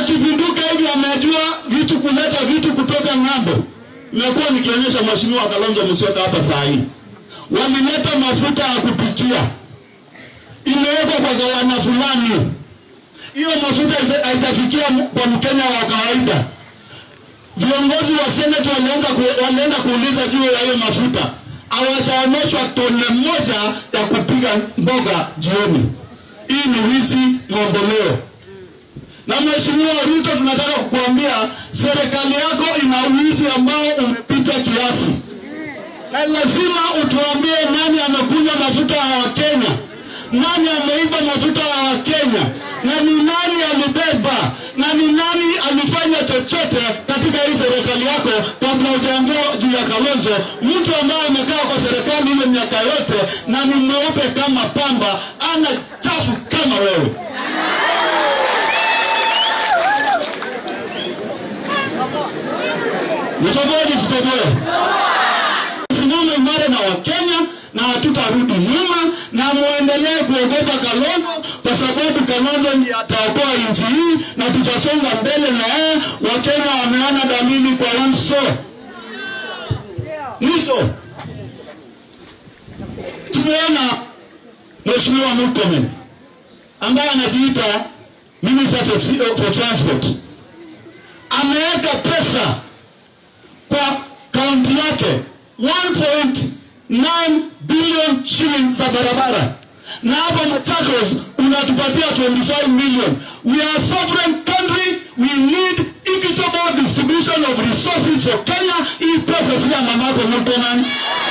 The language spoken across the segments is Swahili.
akipinduka hivi amejua vitu kuleta vitu kutoka ng'ambo. Nimekuwa nikionyesha mheshimiwa Kalonzo Musyoka hapa saa hii, walileta mafuta ya kupikia, imewekwa kwa gawanya fulani. Hiyo mafuta haita- haitafikia m- kwa Mkenya wa kawaida. Viongozi wa seneti walianza ku, walienda kuuliza juu ya hiyo mafuta, hawajaonyeshwa tone moja ya kupiga mboga jioni. Hii ni wizi mamboleo. Na Mheshimiwa Ruto, tunataka kukuambia serikali yako ina wizi ambao umepita kiasi, na lazima utuambie nani amekunywa mafuta ya Wakenya, nani ameiba mafuta ya Wakenya, na ni nani alibeba, na ni nani alifanya chochote katika hii serikali yako, kabla hujaongea juu ya Kalonzo, mtu ambaye amekaa kwa serikali ile miaka yote na ni mweupe kama pamba, ana chafu kama wewe. Nitoboe nisitoboe? Simama imara na Wakenya na hatutarudi nyuma, na muendelee kuogopa Kalonzo kwa sababu Kalonzo ndiye ataokoa nchi hii na tutasonga mbele na yeye. Wakenya wameona dalili kwa uso. Mwisho tumeona Mheshimiwa Murkomen ambaye anajiita Minister for, for Transport ameweka pesa kwa kaunti yake 1.9 billion shillings za barabara, na hapa Machakos unatupatia 25 million. We are a sovereign country, we need equitable distribution of resources for Kenya. Hii pesa si ya mamako Murkomen.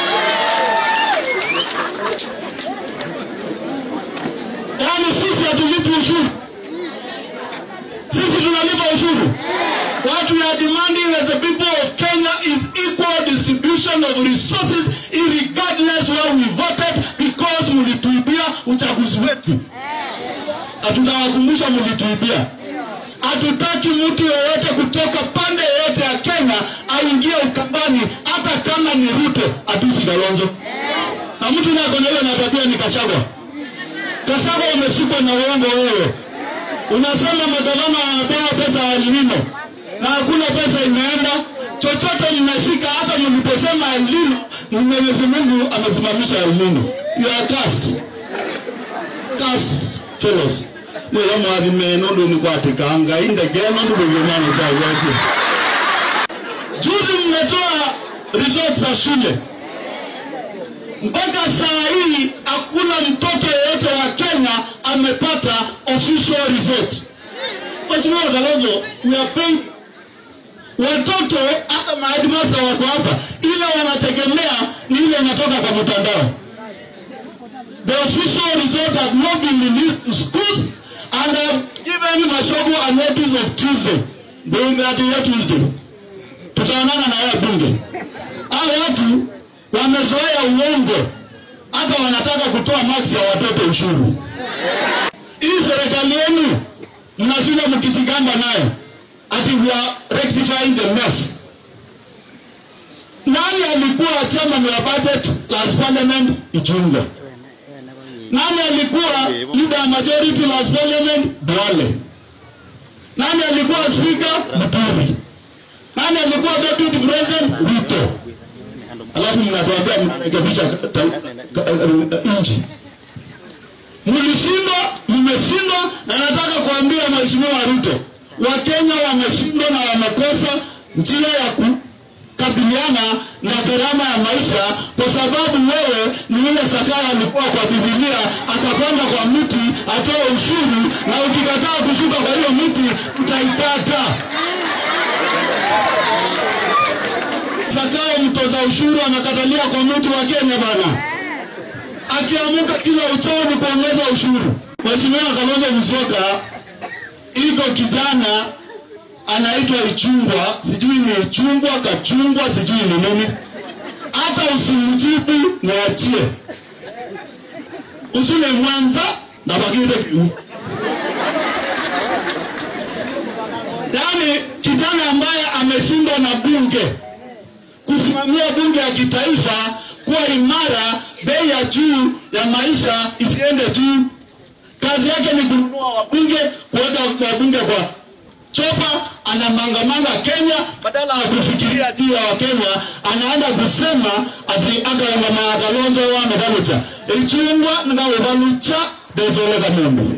Yaani sisi hatulipi ushuru, sisi tunalipa ushuru. What we are demanding as the people of Kenya is equal distribution of resources regardless where we voted because mlituibia uchaguzi wetu. Hatutawakumbusha mlituibia. Hatutaki mtu yeyote kutoka pande yoyote ya Kenya aingie Ukambani, hata kama ni Ruto atusi Kalonzo. Na mtu nako na hiyo na tabia ni Kashagwa. Kashagwa umeshikwa na uongo wewe. Unasema magavana wanapewa pesa ya elnino na hakuna pesa imeenda chochote, mnashika hata mliposema elnino, Mwenyezi Mungu amesimamisha elnino. You are cursed. Cursed fellows. Mweya mwathime nundu ni kwatikanga indege nundu ndugimana chagosi. Juzi mmetoa results za shule mpaka saa hii hakuna mtoto yeyote wa Kenya amepata official results. Mheshimiwa Kalonzo, we are paying watoto hata maheadmaster wako hapa, ila wanategemea ni ile inatoka kwa mtandao. The official results have not been released to schools and have given Mashogu a notice of Tuesday. Bunge ati ya Tuesday. Tutaonana na yeye bunge. Hao watu wamezoea uongo, hata wanataka kutoa maksi ya watoto ushuru. Hii serikali yenu mnashinda mkijigamba nayo ati we are rectifying the mess. Nani alikuwa chairman wa budget last parliament? Ichungwa. Nani alikuwa leader ya majority last parliament? Duale. Nani alikuwa speaker? Muturi. Nani alikuwa deputy president? Ruto. Alafu mnatuambia mnarekebisha ka- ta- ka- eh, nchi. Mlishindwa, mmeshindwa, na nataka kuambia Mheshimiwa Ruto, Wakenya wameshindwa na wamekosa njia ya kukabiliana na gharama ya maisha, kwa sababu wewe ni yule Sakaya alikuwa kwa Biblia akapanda kwa mti atoe ushuru, na ukikataa kushuka kwa hiyo mti utaikata. Sakaya mtoza ushuru anakatalia kwa mti wa Kenya bana akiamuka kila uchao ni kuongeza ushuru. Mheshimiwa Kalonzo Musyoka, iko kijana anaitwa Ichungwa, sijui ni Ichungwa Kachungwa, sijui ni nini. Hata usimjibu niachie, usule Mwanza na bakite kiu. Yaani kijana ambaye ameshindwa na bunge kusimamia bunge ya kitaifa kuwa imara, bei ya juu ya maisha isiende juu. Kazi yake ni kununua wabunge, kuweka wabunge kwa chopa anamangamanga Kenya, badala ya kufikiria juu ya Wakenya, anaenda kusema ati akaingama Kalonzo wane kalucha ichungwa ngawe balucha desoleka mundu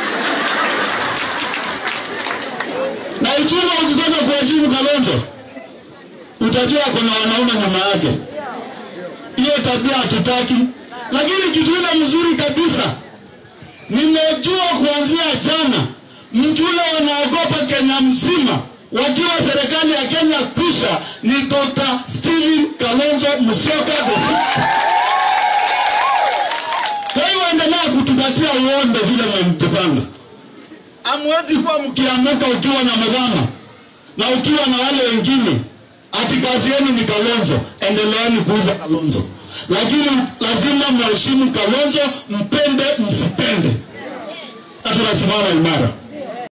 na ichungwa ukikosa kuheshimu Kalonzo utajua kuna wanaume nyuma yake. Hiyo tabia hatutaki, lakini kitu ile mzuri kabisa nimejua kuanzia jana, mtu ule wanaogopa Kenya mzima wakiwa serikali ya Kenya kwisha ni Dr. Stephen Kalonzo Musyoka the sixth. Kwa hiyo endelea kutupatia uonde vile mmejipanga. Hamwezi kuwa mkiamuka ukiwa na mgama na ukiwa na wale wengine ati kazi yenu ni Kalonzo, endeleeni kuuza Kalonzo, lakini lazima mheshimu Kalonzo, mpende msipende, na tunasimama imara.